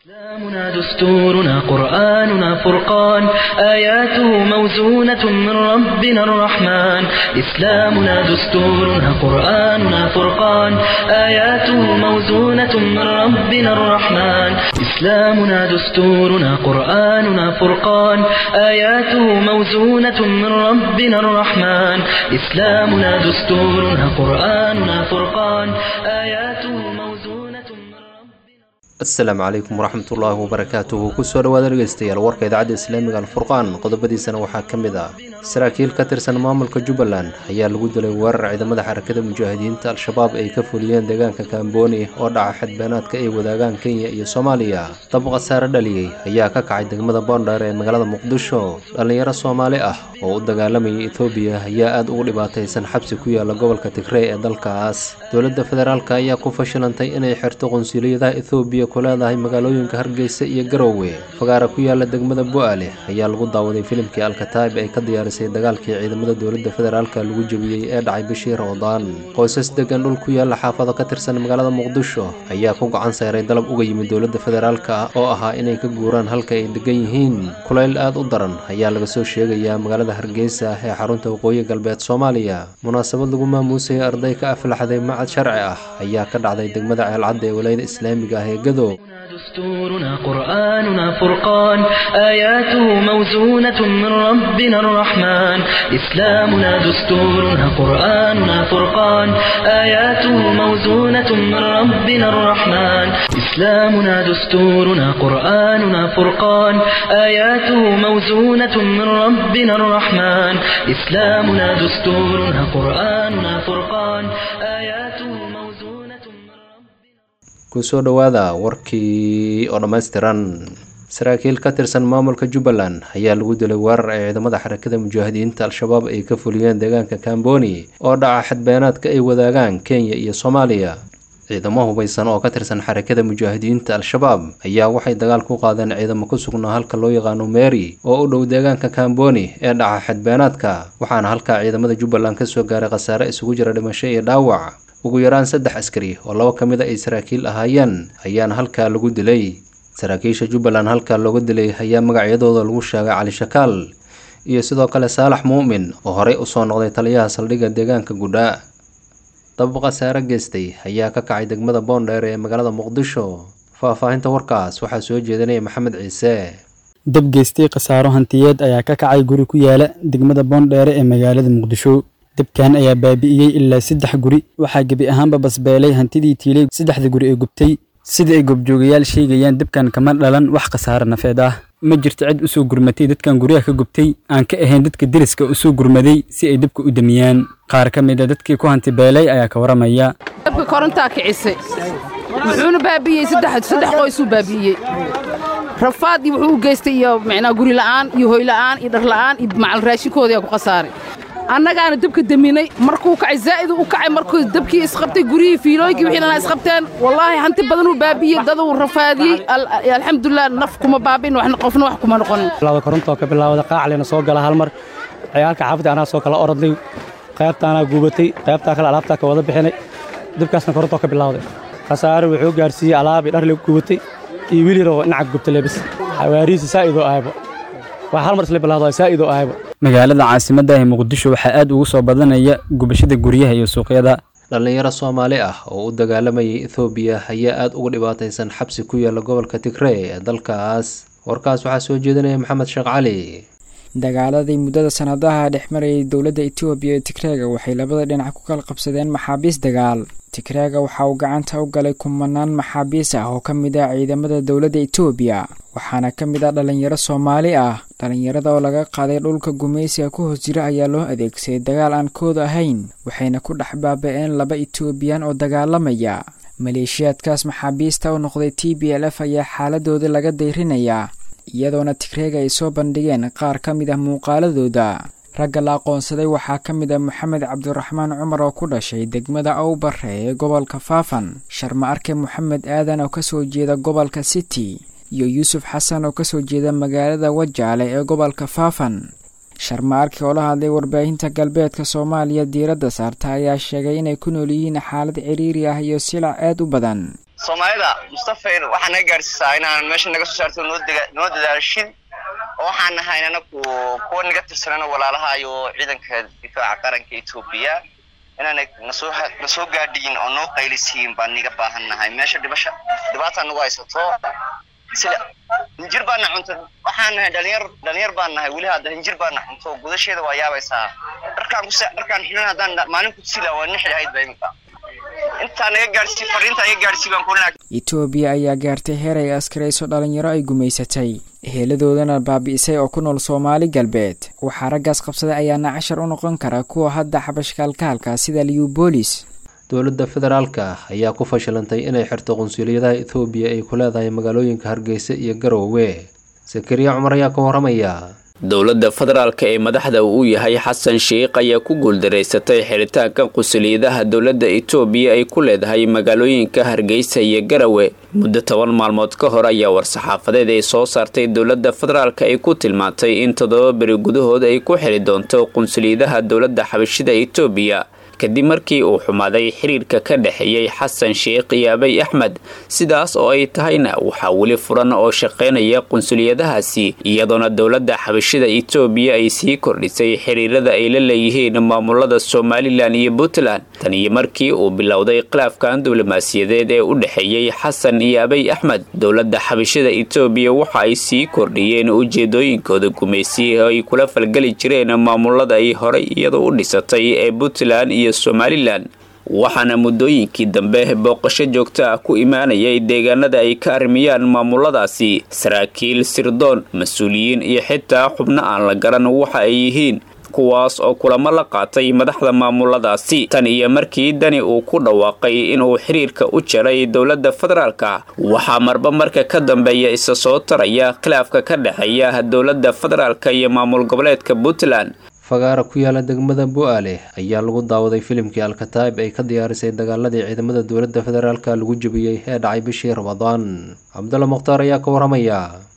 إسلامنا دستورنا قرآننا فرقان آياته موزونة من ربنا الرحمن إسلامنا دستورنا قرآننا فرقان آياته موزونة من ربنا الرحمن إسلامنا دستورنا قرآننا فرقان آياته موزونة من ربنا الرحمن إسلامنا دستورنا قرآننا فرقان آياته موزونة من ربنا asalaamu calaykum waraxmatullaahi wabarakaatuhu kusoo dhawaada dhegeystayaal warka idaacadda islaamiga alfurqaan qodobadiisana waxaa ka mid ah saraakiil ka tirsan maamulka jubbaland ayaa lagu dilay weerar ciidamada xarakada mujaahidiinta al-shabaab ay ka fuliyeen deegaanka kaambooni oo dhaca xadbeenaadka ay wadaagaan kenya iyo soomaaliya dab khasaare dhaliyey ayaa ka kacay degmada boondheer ee magaalada muqdisho dhallinyaro soomaali ah oo u dagaalamayay etoobiya ayaa aada ugu dhibaataysan xabsi ku yaala gobolka tigrey ee dalkaas dowladda federaalk ayaa ku fashilantay inay xirto qunsuliyadaha ethoobiya ku leedahay magaalooyinka hargeysa iyo garowe fagaara ku yaala degmada bu-aale ayaa lagu daawaday filimkii alkataib ay ka diyaarisay dagaalkii ciidamada dowladda federaalk lagu jebiyey ee dhacay bishii ramadaan qoysas degan dhul ku yaala xaafado ka tirsan magaalada muqdisho ayaa ku gacan sayray dalab uga yimid dowladda federaalk oo ahaa inay ka guuraan halka ay degan yihiin kulayl aada u daran ayaa laga soo sheegayaa magaalada hargeysa ee xarunta waqooyi galbeed soomaaliya munaasabad lagu maamuusayay arday ka aflaxday macad sharci ah ayaa ka dhacday degmada ceelcadda ee walayada islaamiga ah ee gado دستورنا قرآننا فرقان آياته موزونة من ربنا الرحمن إسلامنا دستورنا قرآننا فرقان آياته موزونة من ربنا الرحمن إسلامنا دستورنا قرآننا فرقان آياته موزونة من ربنا الرحمن إسلامنا دستورنا قرآننا فرقان آياته موزونة من ربنا kusoo dhowaada warkii oo dhammaystiran saraakiil ka tirsan maamulka jubbaland ayaa lagu dilay weerar ay ciidamada xarakada mujaahidiinta al-shabaab ay ka fuliyeen deegaanka kamboni oo dhaca xadbeenaadka ay wadaagaan kenya iyo soomaaliya ciidamo hubaysan oo ka tirsan xarakada mujaahidiinta al-shabaab ayaa waxay dagaal ku qaadeen ciidamo ku sugnaa halka loo yaqaano meri oo u dhow deegaanka kamboni ee dhaca xadbeenaadka waxaana halkaa ciidamada jubbaland kasoo gaaray khasaare isugu jira dhimasho iyo dhaawac ugu yaraan saddex askari oo laba ka mid a ay saraakiil ahaayeen ayaana halkaa lagu dilay saraakiisha jubbaland halkaa looga dilay ayaa magacyadooda lagu sheegay cali shakaal iyo sidoo kale saalax muumin oo horey usoo noqday taliyaha saldhigga deegaanka gudhaa dab khasaare geystay ayaa ka kacay degmada boondheer ee magaalada muqdisho faahfaahinta warkaas waxaa soo jeedinaya maxamed ciise dab geystay khasaaro hantiyeed ayaa ka kacay guri ku yaala degmada boondheere ee magaalada muqdisho dabkan ayaa baabi'iyey ilaa saddex guri waxaa gebi ahaanba basbeelay hantidii tiilay saddexda guri ee gubtay sida ay goobjoogayaal sheegayaan dabkan kama dhalan wax khasaare nafeed ah ma jirto cid usoo gurmatay dadkan guryaha ka gubtay aan ka ahayn dadka deriska usoo gurmaday si ay dabka u damiyaan qaar ka mid a dadkii ku hanti beelay ayaa ka waramaya dabka korontaa kicisay wuxuuna baabi'iyey saddex saddex qoysuu baabi'iyey rafaad iyo wuxuu u geystay iyo micnaa guri la'aan iyo hoy la'aan iyo dhar la'aan iyo macal raashinkoodiyaa ku khasaaray annagaana dabka deminay markuu kacay zaa'iduu u kacay markuu dabkii isqabtay guryihii fiilooyinkii wixii dhanaa isqabteen wallaahi hanti badanuu baabi'iyey daduu rafaadiyey alxamdulilah naf kuma baabin waxna qofna wax kuma noqonin bilawda korontoo ka bilaawda qaaclina soo gala hal mar ciyaalka xaafadda anaa soo kala orodnay qaybtaanaa guubatay qaybtaa kale alaabtaa ka wada bixinay dabkaasna korontoo ka bilawday khasaare wuxuu gaarsiiyey alaabii dhar la gubatay iyo wiil yaroo dhinaca gubta lebis xawaarihiisa saa'idoo ahaybo waa hal mar isla bilawda saa'idoo ahaybo magaalada caasimadda ee muqdisho waxaa aad ugu soo badanaya gubashada guryaha iyo suuqyada dhallinyaro soomaali ah oo u dagaalamayay ethoobiya ayaa aada uga dhibaataysan xabsi ku yaala gobolka tigrey ee dalkaas warkaas waxaa soo jeedinaya maxamed sheekh cali dagaaladii muddada sanadaha dhex marayay dowladda etoobiya ee tigreega waxay labada dhinac ku kala qabsadeen maxaabiis dagaal tigreega waxa uu gacanta u galay kumanaan maxaabiis ah oo ka mid ah ciidamada dowladda etoobiya waxaana ka mid ah dhallinyaro soomaali ah dhallinyarada oo laga qaaday dhulka gumaysiga ku hoos jira ayaa loo adeegsaday dagaal aan kood ahayn waxayna ku dhex baaba-een laba etoobiyan oo dagaalamaya maleeshiyaadkaas maxaabiista u noqday t b l f ayaa xaaladooda laga dayrinayaa iyadoona tigreega ay soo bandhigeen qaar ka mid ah muuqaaladooda ragga la aqoonsaday waxaa ka mid ah moxamed cabdiraxmaan cumar oo ku dhashay degmada owbare ee gobolka faafan sharma arke moxamed aadan oo kasoo jeeda gobolka city iyo yuusuf xasan oo kasoo jeeda magaalada wajaale ee gobolka faafan sharma arke oo la hadlay warbaahinta galbeedka soomaaliya diiradda saarta ayaa sheegay inay ku nool yihiin xaalad ciriiri ah iyo silac aad u badan soomaalida mustafayn waxaa naga gaadhsiisaa inaan meesha naga soo saarto noo noo dadaashid oo waxaan nahay anaku kuwa naga tirsanana walaalaha iyo ciidanka difaaca qaranka etoobiya inaana nasoo nasoo gaadhiyin oo noo qaylisiin baan niga baahan nahay meesha dhibasha dhibaataa nagu haysato sida hinjir baana cunto waxaan nahay dhalinyar dhalinyar baan nahay weli hadda hinjir baana cunto gudasheeda waa yaabaysaa dharkaan ku dharkaan xinan haddaan maalin ku sila waa nixi lahayd ba iminka intaa naga gaadhsii fariinta naga gaadhsii baan kuna etoobiya ayaa gaartay heer ay askarayso dhalinyaro ay gumaysatay eheladaoodana baabi'isay oo ku nool soomaali galbeed waxaa raggaas qabsaday ayaana cashar u noqon kara kuwa hadda xabashkaalkaalka sida liubolis dowladda federaalka ayaa ku fashilantay inay xirto qunsuliyadaha ethoobiya ay ku leedahay magaalooyinka hargeysa iyo garowe sakariya cumar ayaa ka waramaya dowladda federaalka ee madaxda uu yahay xasan sheikh ayaa ku guuldaraysatay xiritaanka qusuliyadaha dowladda etoobiya ay ku leedahay magaalooyinka hargeysa iyo garawe muddo toban maalmood ka hor ayaa war-saxaafadeed ay soo saartay dowladda federaalka ay ku tilmaantay in toddoba beri gudahood ay ku xiri doonto qunsuliyadaha dowladda xabashida etoobiya kadib markii uu xumaaday xiriirka ka dhexeeyey xasan sheikh iyo abay axmed sidaas oo ay tahayna waxaa weli furan oo shaqaynaya qunsuliyadahaasi iyadoona dowladda xabashida etoobiya ay sii kordhisay xiriirada ay la leeyihiin maamulada somalilan iyo puntland tan iyo markii uu bilowday khilaafkan diblomaasiyadeed ee u dhexeeyey xasan iyo abay axmed dowladda xabashida etoobiya waxa ay sii kordhiyeen ujeedooyinkooda gumaysi oo ay kula falgeli jireen maamulada ay horay iyadoo u dhisatay ee puntland iyo somalilan waxaana muddooyinkii dambe booqasho joogto ah ku imaanayay deegaanada ay ka armiyaan maamuladaasi saraakiil sirdoon mas-uuliyiin iyo xitaa xubno aan la garan waxa ay yihiin kuwaas oo kulamo la qaatay madaxda maamuladaasi tan iyo markii dani uu ku dhawaaqay inuu xiriirka u jaray dowladda federaalka waxaa marba marka ka dambeeya isa soo taraya khilaafka ka dhexeeya dowladda federaalka iyo maamul goboleedka puntland fagaara ku yaala degmada bu-aale ayaa lagu daawaday filimkii alkataib ay ka diyaarisay dagaaladii ciidamada dowladda federaalka lagu jebiyey ee dhacay bishii ramadaan cabdulla mukhtaar ayaa ka waramaya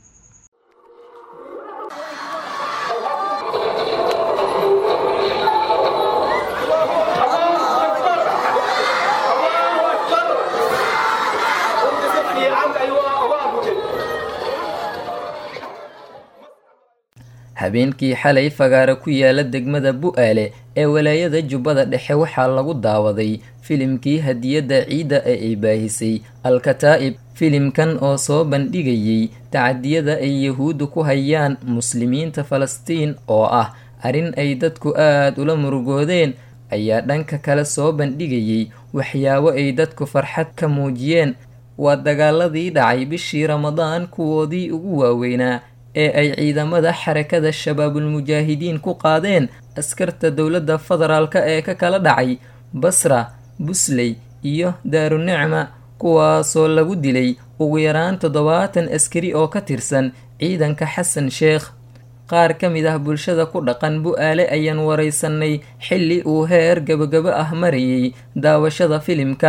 habeenkii xalay fagaara ku yaala degmada bu-aale ee walaayada jubbada dhexe waxaa lagu daawaday filimkii hadiyadda ciidda ee ay baahisay al-kataa'ib filimkan oo soo bandhigayay tacadiyada ay yahuuddu ku hayaan muslimiinta falastiin oo ah arrin ay dadku aad ula murugoodeen ayaa dhanka kale soo bandhigayay waxyaabo ay dadku farxad ka muujiyeen waa dagaaladii dhacay bishii ramadaan kuwoodii ugu waaweynaa ee ay ciidamada xarakada shabaabulmujaahidiin ku qaadeen askarta dowladda federaalk ee ka kala dhacay basra busley iyo daarunicma kuwaasoo lagu dilay ugu yaraan toddobaatan askari oo ka tirsan ciidanka xasan sheekh qaar ka mid ah bulshada ku dhaqan bu-aale ayaan waraysanay xilli uu heer gabagabo ah marayay daawashada filimka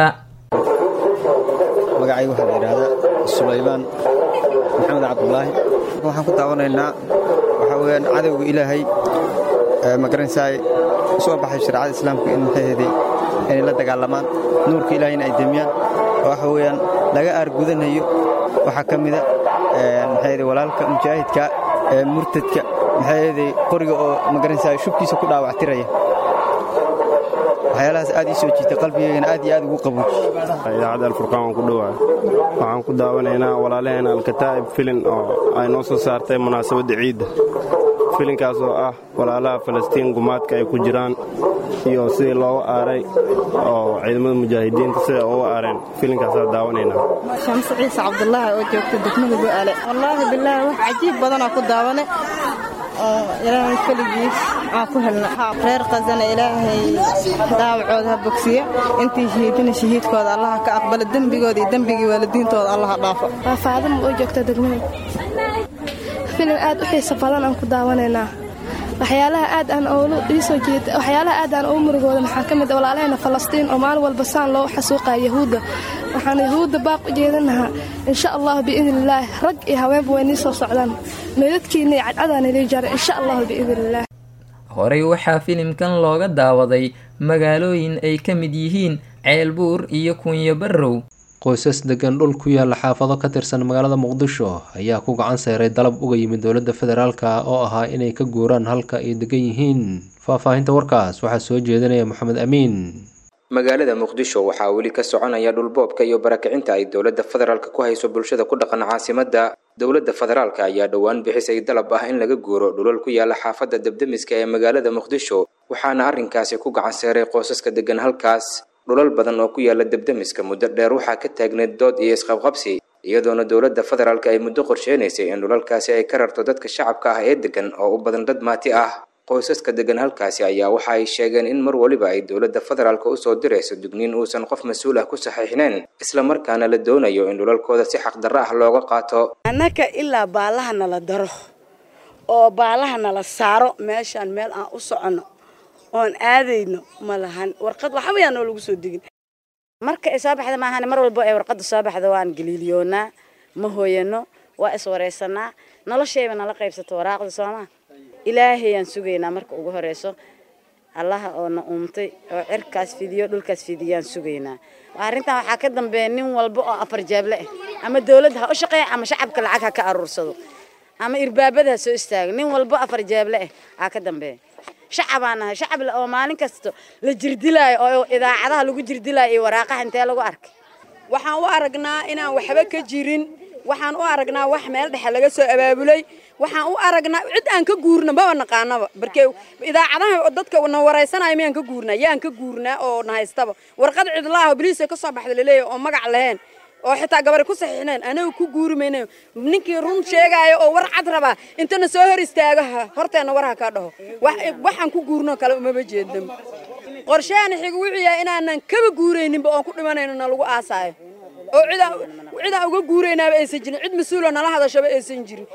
magacayga waxaa la yidhaahdaa sulaymaan maxamed cabdulaahi waxaan ku daawanaynaa waxaa weyaan cadowga ilaahay magaranaysaay soo baxay shareecada islaamka in maxaheedii inay la dagaalamaan nuurka ilaahayna ay demiyaan oo waxa weeyaan laga aargudanayo waxaa ka mida maxaheedii walaalka mujaahidka ee murtadka maxaheedii qoriga oo magaranaysaay shubkiisa ku dhaawactiraya waxyaalahaas aad ii soo jiitay qalbigeygana aad iyo aad ugu qabuuji idaacadda alfurqaan waan ku dhowaa waxaan ku daawanaynaa walaalaheena alkataa'ib filin oo ay noo soo saartay munaasabadda ciidda filinkaas oo ah walaalaha falastiin gumaadka ay ku jiraan iyo sidii looga aaray oo ciidamada mujaahidiinta siday uga aareen filinkaasaa daawanaynaa shamse ciise cabdulaahi oo joogta degmada bu'aale wallaahi bilaahi wax cajiib badanaa ku daawane oo ilaahay keligiis aan ku helna reer qasana ilaahay daawacooda ha bogsiya intii shahiidina shahiidkooda allaha ka aqbala dembigooda iyo dembigii waalidiintooda allaha dhaafo waa faadama oo joogta degmada filim aad u xiiso badan aan ku daawanaynaa waxyaalaha aad aan oolu iisoo jeeda waxyaalaha aad aan ugu murugooda maxaa ka mid walaalaheena falastiin oo maalin walba saan loo xasuuqaya yahuudda waxaan yahuudda baaq u jeedinahaa insha allahu biidnillaah rag iyo haweenba way nii soo socdaan meydadkiina iyo cadcadaan ilii jara insha allahu biidnillaah horey waxaa filimkan looga daawaday magaalooyin ay ka mid yihiin ceelbuur iyo kunyo barrow qoysas degan dhul ku yaala xaafado ka tirsan magaalada muqdisho ayaa ku gacan seeray dalab uga yimid dowladda federaalka oo ahaa inay ka guuraan halka ay degan yihiin faahfaahinta warkaas waxaa soo jeedinaya maxamed amiin magaalada muqdisho waxaa weli ka soconaya dhulboobka iyo barakicinta ay dowladda federaalka ku hayso bulshada ku dhaqan caasimadda dowladda federaalka ayaa dhowaan bixisay dalab ah in laga guuro dhulal ku yaala xaafadda debdemiska ee magaalada muqdisho waxaana arrinkaasi ku gacan seeray qoysaska degan halkaas dhulal badan oo ku yaala debdemiska muddo dheer waxaa ka taagneed dood iyo isqabqabsi iyadoona dowladda federaalka ay muddo qorsheynaysay in dhulalkaasi ay ka rarto dadka shacabka ah ee degan oo u badan dad maati ah qoysaska degan halkaasi ayaa waxa ay sheegeen in mar waliba ay dowladda federaalka usoo dirayso digniin uusan qof mas-uul ah ku saxiixneen islamarkaana la doonayo in dhulalkooda si xaqdarro ah looga qaato annaka ilaa baalaha nala daro oo baalaha nala saaro meeshaan meel aan u soconno oon aadayno ma lahan warqad waxba yaa noo lagu soo degin marka ay soo baxda maahan mar walbo ay warqadda soo baxda waan galiiliyoonaa ma hooyano waa iswaraysanaa noloshayba nala qaybsato waraaqda soomaa ilaahayaan sugaynaa marka ugu horeyso allaha oo na uumtay oo cirkaas fidiyo dhulkaas fidiyaan sugaynaa arrintan waxaa ka dambeeya nin walba oo afar jeeble ah ama dawladda ha u shaqeeya ama shacabka lacag ha ka aruursado ama irbaabada ha soo istaago nin walba afar jeeble ah aa ka dambeeya shacabaan nahay shacab oo maalin kasta la jirdilaayo oo idaacadaha lagu jirdilaayo iyo waraaqaha intee lagu arkay waxaan u aragnaa inaan waxba ka jirin waxaan u aragnaa wax meel dhexe laga soo abaabulay waxaan u aragnaa cid aan ka guurna maba naqaanaba barkee idaacadaha dadka na waraysanaya miyaan ka guurnaa yaan ka guurnaa oo na haystaba warqad cidlaaho boliiska ka soo baxda laleeyahay oo magac lahayn oo xitaa gabari ku saxiixneen anaga ku guuri mayna ninkii run sheegaayo oo war cad rabaa intana soo hor istaaga horteena war ha ka dhaho waxaan ku guurno kale umaba jeednaba qorsheena xiga wuxuu yahay inaanan kaba guurayninba oon ku dhimanayno na lagu aasaayo oo cidaan uga guuraynaaba aysan jirin cid mas-uuloo nala hadashaba aysan jirin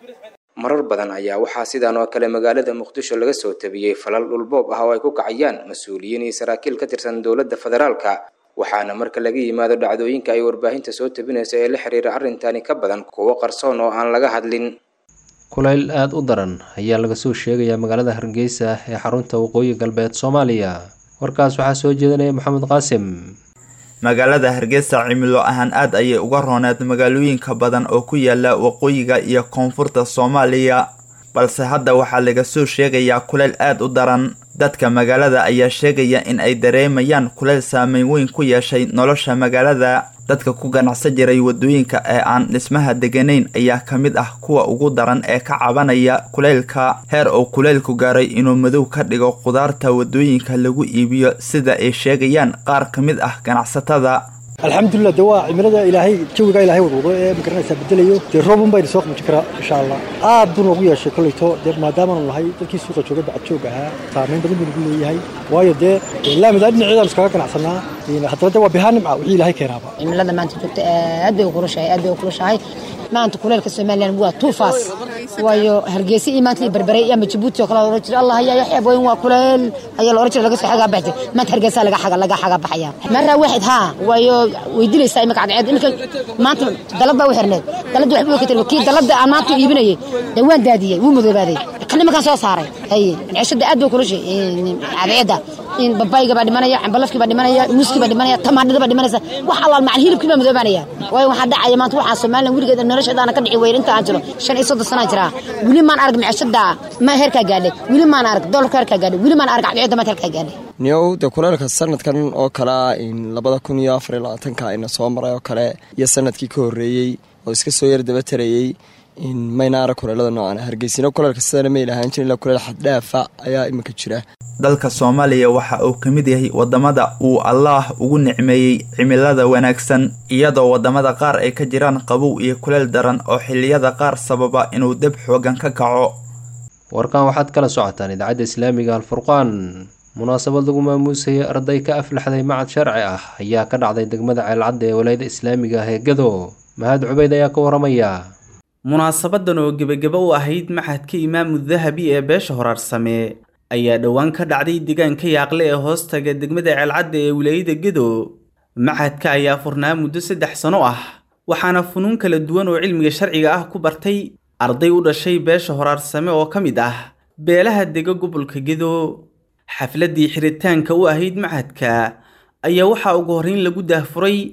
marar badan ayaa waxaa sidan oo kale magaalada muqdisho laga soo tabiyey falal dhulboob ah oo ay ku kacayaan mas-uuliyiin iyo saraakiil ka tirsan dowladda federaalka waxaana marka laga yimaado dhacdooyinka ay warbaahinta soo tabinayso ee la xiriira arrintani ka badan kuwo qarsoon oo aan laga hadlin kulayl aada u daran ayaa laga soo sheegayaa magaalada hargeysa ee xarunta waqooyi galbeed soomaaliya warkaas waxaa soo jeedinaya maxamed qaasim magaalada hargeysa cimilo ahaan aad ayay uga rooneed magaalooyinka badan oo ku yaala waqooyiga iyo koonfurta soomaaliya balse hadda waxaa laga soo sheegayaa kuleyl aad u daran dadka magaalada ayaa sheegaya in ay dareemayaan kuleyl saameyn weyn ku yeeshay nolosha magaalada dadka ku ganacsan jiray wadooyinka ee aan dhismaha deganayn ayaa ka mid ah kuwa ugu daran ee ka cabanaya kuleylka heer uu kuleylku gaaray inuu madow ka dhigo qudaarta wadooyinka lagu iibiyo sida ay sheegayaan qaar ka mid ah ganacsatada alxamdulilah de waa cimilada ilaahay jawiga ilahay wadwado ee magaranaysaa bedelayo dee roobun bayna soo qamuji karaa insha allah aad buu noogu yeeshay kolleyto dee maadaamaanu nahay dadkii suuqa jooga bacad joog ahaa saamayn badan buu nagu leeyahay waayo dee laamida dhinaceedaan iskaga ganacsanaa haddana de waa bihaa nimca wixii ilaahay keenaaba cimilada maanta joogta aad bay u kulushahay aad bay u kulushahay maanta kuleelka somalilan waa tuufaas waayo hargeysa iyo maanta iyo berbere iyo ama jabuuti oo kale la oran jiray allah yaa yaxyaab weyn waa kuleel ayaa la oran jiray laga soo xagaa baxjay maanta hargeysa laga xaga laga xaga baxaya marra waaxid haa waayo way dilaysaa imika cadceed imika maanta dalad baa u xirneed dalad waxba way ka tiri kii dalada aan maanta iibinayay dee waan daadiyey wuu madoobaaday kan imakaan soo saaray haye ceshada aad bay kulushay cadceedda in babayga baa dhimanaya cambalafkii baa dhimanaya muuskii baa dhimanaya tamaandhada baa dhimanaysa wax allaal macan hilibkii baa madoobaanaya waayo waxaa dhacaya maanta waxaa somalilan weligeeda nolosheedaana ka dhici weyn inta aan jiro shan iyo soddon sanaa jiraa weli maan arag maceshada ma heerkaa gaadhay weli maan arag dolarka heerkaa gaadhay weli maan arag cadceedda maanta heerkaa gaadhay niyow dee kuleelka sanadkan oo kalea in labada kun iyo afar iyo labaatanka ina soo maray oo kale iyo sanadkii ka horreeyey oo iska soo yar daba tarayey in mayna arag kuleelada noocan hargeysino kuleelka sidana may lahaan jirin ilaa kuleel xaddhaafa ayaa iminka jira dalka soomaaliya waxa uu ka mid yahay wadamada uu allaah ugu nicmeeyey cimilada wanaagsan iyadoo wadamada qaar ay ka jiraan qabow iyo kuleel daran oo xiliyada qaar sababa inuu deb xoogan ka kaco warkan waxaad kala socotaan idaacadda islaamiga alfurqaan munaasabad lagu maamuusayay arday ka aflaxday macad sharci ah ayaa ka dhacday degmada ceelcadda ee walayada islaamiga ah ee gado mahad cubeyd ayaa ka waramaya munaasabadan oo gebageba u ahayd maxadka imaamu dahabi ee beesha horaarsame ayaa dhowaan ka dhacday deegaanka yaaqle ee hoostaga degmada ceelcadda ee wilaayada gedo maxadka ayaa furnaa muddo saddex sano ah waxaana funuun kala duwan oo cilmiga sharciga ah ku bartay arday u dhashay beesha horaarsame oo ka mid ah beelaha dega gobolka gedo xafladdii xiritaanka u ahayd maxadka ayaa waxaa ugu horrayn lagu daahfuray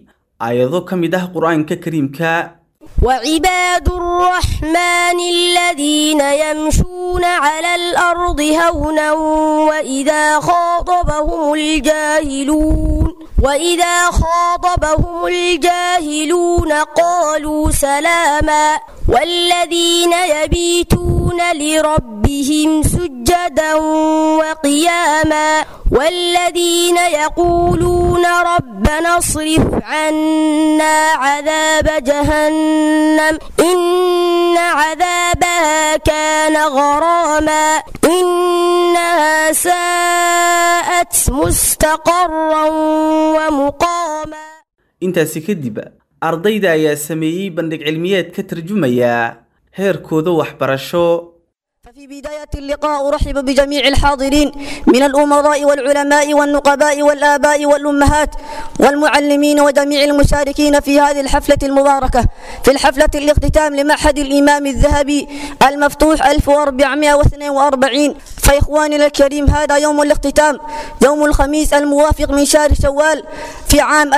aayado ka mid ah qur-aanka kariimka وعباد الرحمن الذين يمشون على الأرض هونا وإذا خاطبهم الجاهلون وإذا خاطبهم الجاهلون قالوا سلاما والذين يبيتون لربهم سجدا وقياما والذين يقولون ربنا اصرف عنا عذاب جهنم إن عذابها كان غراما إنها ساءت مستقرا ومقاما intaasi kadib ardayda ayaa sameeyey bandhig cilmiyeed ka tarjumaya heerkooda waxbarasho في بداية اللقاء أرحب بجميع الحاضرين من الأمراء والعلماء والنقباء والآباء والأمهات والمعلمين وجميع المشاركين في هذه الحفلة المباركة في الحفلة الاختتام لمعهد الإمام الذهبي المفتوح 1442 فإخواننا الكريم هذا يوم الاختتام يوم الخميس الموافق من شهر شوال في عام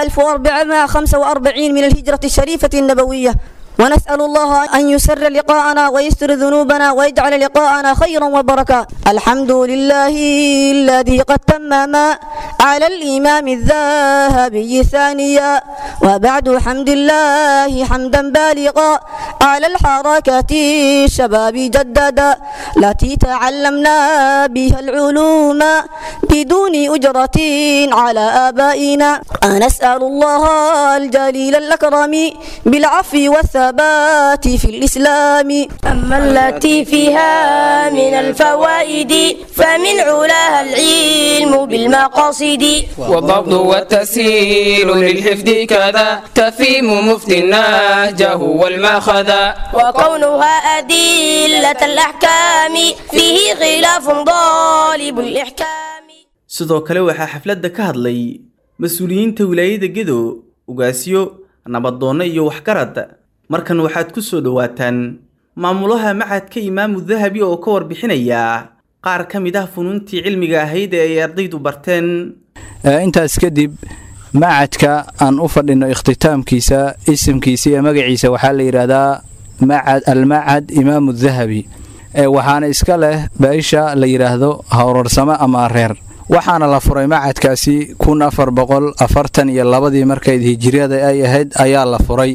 1445 من الهجرة الشريفة النبوية ونسأل الله أن يسر لقاءنا ويستر ذنوبنا ويجعل لقاءنا خيرا وبركة الحمد لله الذي قد تمم على الإمام الذهبي ثانيا وبعد حمد الله حمدا بالغا على الحركة الشباب جددا التي تعلمنا بها العلوم بدون أجرة على آبائنا نسأل الله الجليل الأكرم بالعفو والثبات الثبات في الإسلام أما التي فيها من الفوائد فمن علاها العلم بالمقاصد والضبط والتسهيل للحفظ كذا تفيم مفتي نهجه والماخذ وكونها أدلة الأحكام فيه خلاف ضالب الإحكام sidoo kale waxaa xafladda ka hadlay mas-uuliyiinta wilaayada gedo ugaasyo nabadoonno iyo waxgarad markan waxaad ku soo dhowaataan maamulaha macadka imaamu dahabi oo ka warbixinaya qaar ka mid ah funuuntii cilmiga ahayd ee ay ardaydu barteen intaas kadib macadka aan u fadhino ikhtitaamkiisa isimkiisa iyo magaciisa waxaa la yidhaahdaa macad almacad imaamu dahabi waxaana iska leh baisha la yidhaahdo howrarsamo ama reer waxaana la furay macadkaasi kun afar boqol afartan iyo labadii markayd hijiriyada ay ahayd ayaa la furay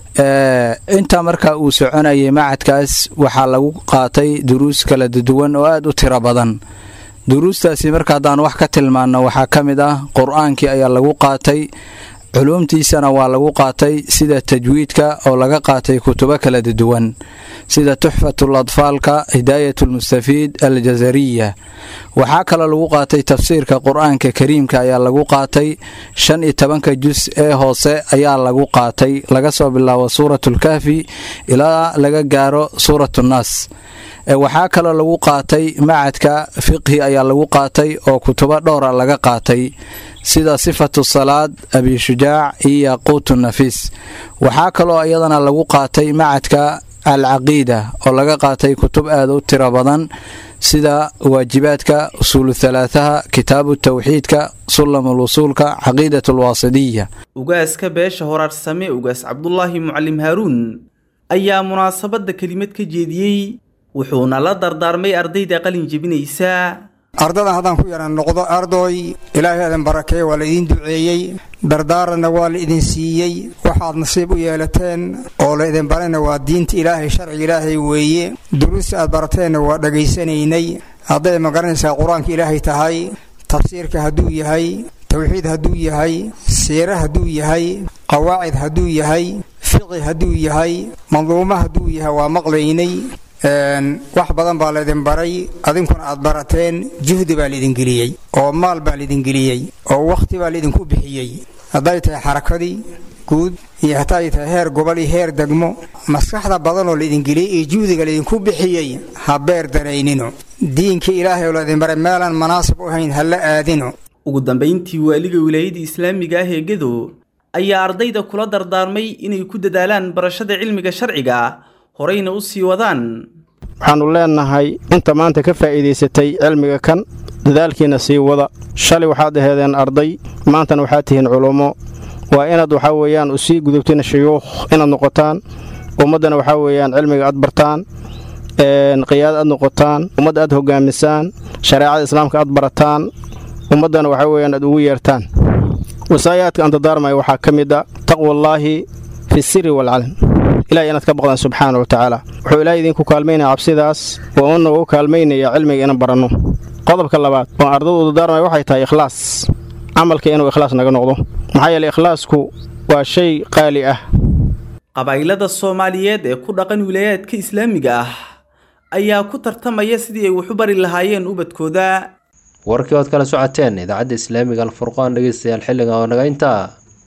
intaa markaa uu soconayay macadkaas waxaa lagu qaatay duruus kala duwan oo aad u tiro badan duruustaasi marka haddaan wax ka tilmaanno waxaa ka mid ah qur-aankii ayaa lagu qaatay culuumtiisana waa lagu qaatay sida tajwiidka oo laga qaatay kutubo kala duwan sida tuxfatul adfaalka hidaayatulmustafiid aljazariya waxaa kaloo lagu qaatay tafsiirka qur-aanka kariimka ayaa lagu qaatay shan iyo tobanka jus ee hoose ayaa lagu qaatay laga soo bilaabo suuratulkahfi ilaa laga gaaro suuratunaas waxaa kaloo lagu qaatay macadka fiqhi ayaa lagu qaatay oo kutubo dhowra laga qaatay sida sifatu salaad abishujaac iyo yaquutu nafiis waxaa kaloo iyadana lagu qaatay macadka alcaqiida oo laga qaatay kutub aad u tiro badan sida waajibaadka usuulu halaataha kitaabu tawxiidka sulamul usuulka caqiidat alwaasidiya ugaaska beesha horaarsame ugaas cabdulaahi mucalim haaruun ayaa munaasabadda kelimad ka jeediyey wuxuuna la dardaarmay ardayda qalin jebinaysa ardadan haddaan ku yaran noqdo ardoy ilaahay adan barakeeye waa la idiin duceeyey dardaaranna waa la idin siiyey waxaad nasiib u yeelateen oo la idin barayna waa diinta ilaahay sharciga ilaahay weeye duruusta aad barateenna waa dhegaysanaynay hadday magaranaysaa qur-aanka ilaahay tahay tafsiirka hadduu yahay tawxiid hadduu yahay siire hadduu yahay qawaacid hadduu yahay fiqi hadduu yahay manduumo hadduu yahay waa maqlaynay wax badan baa laydin baray adinkuna aad barateen juhdi baa laydin geliyey oo maal baa laydin geliyey oo wakhti baa laydinku bixiyey hadday tahay xarakadii guud iyo haday tahay heer gobol iyo heer degmo maskaxda badanoo laydin geliyey iyo juhdiga laydinku bixiyey ha beer daraynino diinka ilaahay oo laydin baray meelaan manaasib u hayn ha la aadino ugu dambayntii waaliga wilaayada islaamiga ah ee gedo ayaa ardayda kula dardaarmay inay ku dadaalaan barashada cilmiga sharciga horeyna u sii wadaan waxaannu leennahay inta maanta ka faa'iidaysatay cilmiga kan dadaalkiinna sii wada shalay waxaad aheedeen arday maantana waxaad tihiin culummo waa inaad waxaa weeyaan usii gudubtina shuyuukh inaad noqotaan ummaddana waxaa weeyaan cilmiga aad bartaan qiyaada aad noqotaan ummadda aad hogaamisaan shareecada islaamka aad barataan ummaddana waxaa weeyaan aad ugu yeertaan wasaayaadka aan dardaarmaya waxaa ka mid a taqwallaahi fi siri waalcalan ilahay inaad ka baqdaan subxaana wa tacaala wuxuu ilahay idinku kaalmaynaya cabsidaas oo una ugu kaalmaynaya cilmiga inaan baranno qodobka labaad oo ardadu u dardaarmaya waxay tahay ikhlaas camalka inuu ikhlaas naga noqdo maxaa yeele ikhlaasku waa shay qaali ah qabaa'ilada soomaaliyeed ee ku dhaqan wilayaadka islaamiga ah ayaa ku tartamaya sidii ay wax u bari lahaayeen ubadkooda warkii ood kala socoteen idaacadda islaamiga alfurqaan dhegeystayaal xilliga oo naga intaa